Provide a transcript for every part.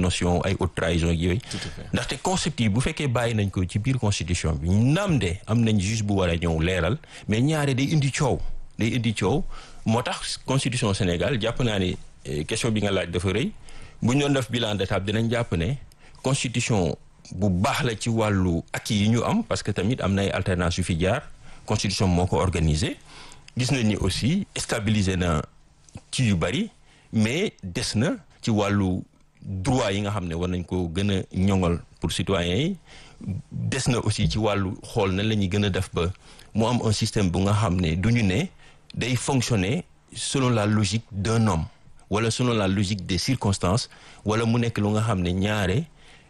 notion ay haute trahison ak yooyu ndaxte concept yi bu fekkee bàyyi nañ ko ci biir constitution bi naam de am nañ juge bu war a ñëw leeral mais ñaare day indi coow day indi coow moo tax constitution Sénégal jàpp naa ne question bi nga laaj dafa rëy bu ñu doon def bilan d'étape dinañ jàpp ne constitution bu baax la ci wàllu acquis yi ñu am parce que tamit am na ay alternance yu fi jaar constitution moo ko organisé gis nañ ni aussi stabiliser na ci yu bari mais des na ci wàllu droit yi nga xam ne war nañ ko gën a ñoŋal pour citoyens yi des na aussi ci wàllu xool na la ñuy gën a def ba mu am un système bu nga xam ne du ñu ne day fonctionner selon la logique d'un homme wala selon la logique des circonstances wala mu nekk lu nga xam ne ñaare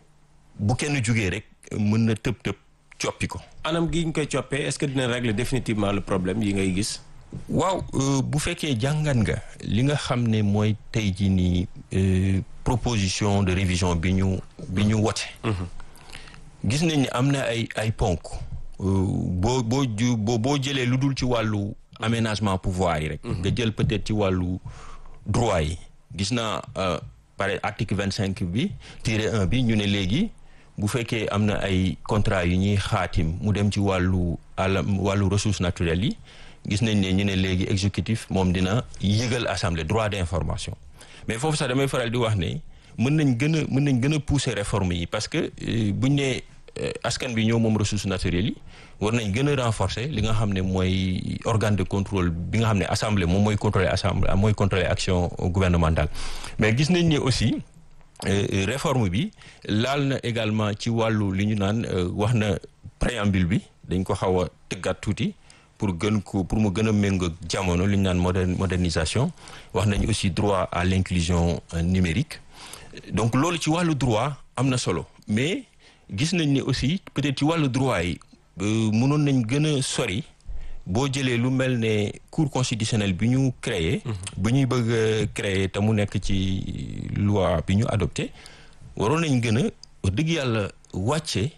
bu kenn jugee rek mën na tëb tëb coppi ko. anam gi ñu koy coppee est-ce que dina régler définitivement le problème yi ngay gis. waaw bu fekkee jàngat nga li nga xam ne mooy tey jii nii proposition de révision bi ñu bi ñu wote. gis nañ ni am na ay ay ponk. boo boo ju boo boo jëlee lu dul ci wàllu aménagement pouvoir yi rek. nga jël peut-être ci wàllu droit yi gis naa par article vingt cinq bi tiré un bi ñu ne léegi. bu fekkee am na ay contrat yu ñuy xaatim mu dem ci wàllu àllam wàllu ressources naturelles yi gis nañ ne ñu ne léegi exécutif moom dina yëgal assemblée droit d'information mais foofu sax damay faral di wax ne mën nañ gën a mën nañ gën a pousser réforme yi parce que buñ ne askan bi ñëw moom ressources naturelles yi war nañ gën a renforcer li nga xam ne mooy organe de contrôle bi nga xam ne assemblée moom mooy contrôler assemblée mooy contrôler action gouvernementale mais gis nañ ne aussi réforme bi laal na également ci wàllu li ñu naan wax na préambule bi dañ ko xaw a tëggaat tuuti pour gën ko pour mu gën a méngoo jamono li ñu naan modernisation wax nañ aussi droit à l'inclusion numérique donc loolu ci wàllu droit am na solo mais gis nañ ni aussi peut-être ci wàllu droit yi mënoon nañ gën a sori boo jëlee lu mel ne cour constitutionnelle bi ñu créé bi ñuy bëgg a créé te mu nekk ci loi bi ñu adopté waroon nañ gën a wax dëgg yàlla wàcce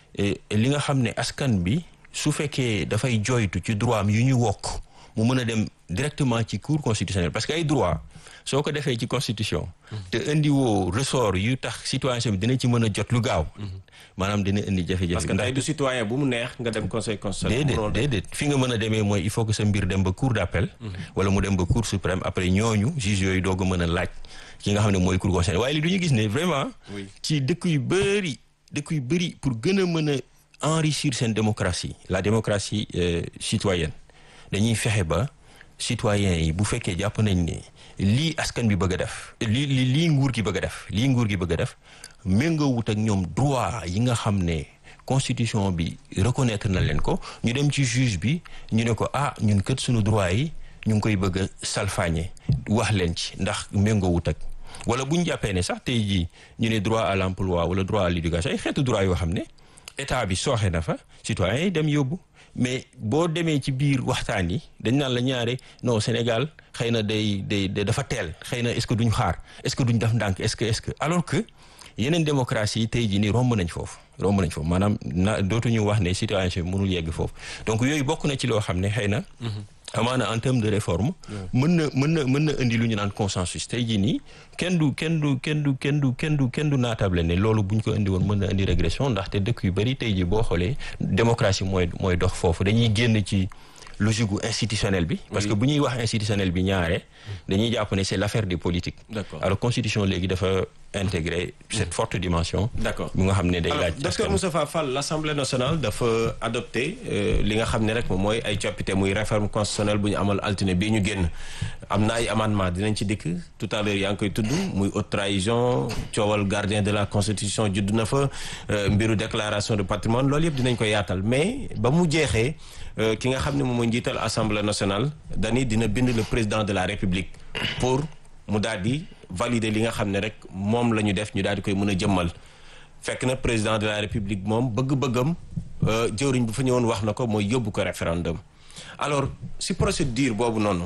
li nga xam ne askan bi su fekkee dafay joytu ci droit am yu ñu wokk mu mën a dem directement ci cour constitutionnelle parce que ay droit soo ko defee ci constitution te indiwoo ressort yu tax citoyen bi dina ci mën a jot lu gaaw maanaam dina indi jafe-jafe parce que tey du citoyen bu mu neex nga dem conseil constitutionnel déedéet déedéet fi nga mën a demee mooy il faut que sa mbir dem ba cour d'appel wala mu dem ba cour suprême après ñooñu juge yooyu doog a mën a laaj ki nga xam ne mooy cour constitutionnelle waaye li du ñu gis ne vraiment ci dëkk yu bëri dëkk yu bëri pour gën a mën a enrichir seen démocratie la démocratie citoyenne dañuy fexe ba citoyens yi bu fekkee jàpp nañ ne lii askan bi bëgg a def lii li lii nguur gi bëgg a def lii nguur gi bëgg a def méngoowut ak ñoom droit yi nga xam ne constitution bi reconnaître na leen ko ñu dem ci juge bi ñu ne ko ah ñun kët suñu droit yi ñu ngi koy bëgg a salfaañe wax leen ci ndax méngoowut ak wala bu ñu jàppee ne sax tey jii ñu ne droit à l'emploi wala droit à l'éducation ay xeetu droit yoo xam ne état bi sooxe na fa citoyens yi dem yóbbu mais boo demee ci biir waxtaan yi dañ naan la ñaare non Sénégal xëy na day day dafa teel xëy na est-ce que duñ xaar est-ce que duñ def ndànk est-ce que est-ce que alors que yeneen démocratie yi tey jii nii romb nañ foofu romb nañ foofu maanaam na dootuñu wax ne citoyenneté mënul yegg foofu donc yooyu bokk na ci loo xam ne xëy na amaana en termes de réforme mën na mën na mën na indi lu ñu naan consensus tey jii nii kenn du kenn du kenn du kenn du kenn du kenn du naatable ne loolu bu ñu ko indi woon mën na indi régression ndaxte dëkk yu bari tey jii boo xoolee démocratie mooy mooy dox foofu dañuy génn ci logique gu institutionnel bi parce que bu ñuy wax institutionnel bi ñaare dañuy jàpp ne c'est l'affaire des politiques alors constitution léegi dafa intégrer cette forte dimension d'accord bu nga xam ne day laaj docteur Moustapha Fall l'Assemblée nationale dafa adopté li nga xam ne rek moom mooy ay coppite muy réforme constitutionnelle bu ñu amal altine bii ñu génn am na ay amendement dinañ ci dikk tout à l'heure yaa ngi koy tudd muy haute trahison coowal gardien de la constitution judd na fa mbiru déclaration de patrimoine loolu yëpp dinañ ko yaatal mais ba mu jeexee ki nga xam ne moom mooy njiital assemblée nationale dani dina bind le président de la république pour mu daal di valider li nga xam ne rek moom la ñu def ñu daal di koy mën a jëmmal fekk na président de la république moom bëgg-bëggam jëwriñ bu fa ñëwoon wax na ko mooy yóbbu ko référendum alors si procédure boobu noonu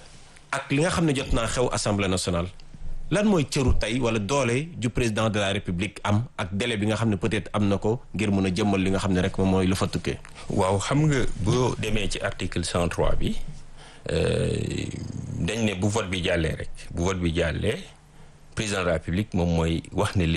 ak li nga xam ne jot naa xew assemblée nationale lan mooy cëru tey wala doole ju président de la république am ak délai bi nga xam ne peut-être am na ko ngir mën a jëmmal li nga xam ne rek moom mooy lu fa tukkee. waaw xam nga boo demee ci article 103 bi dañ ne bu vote bi jàllee rek bu vote bi jàllee président de la république moom mooy wax ne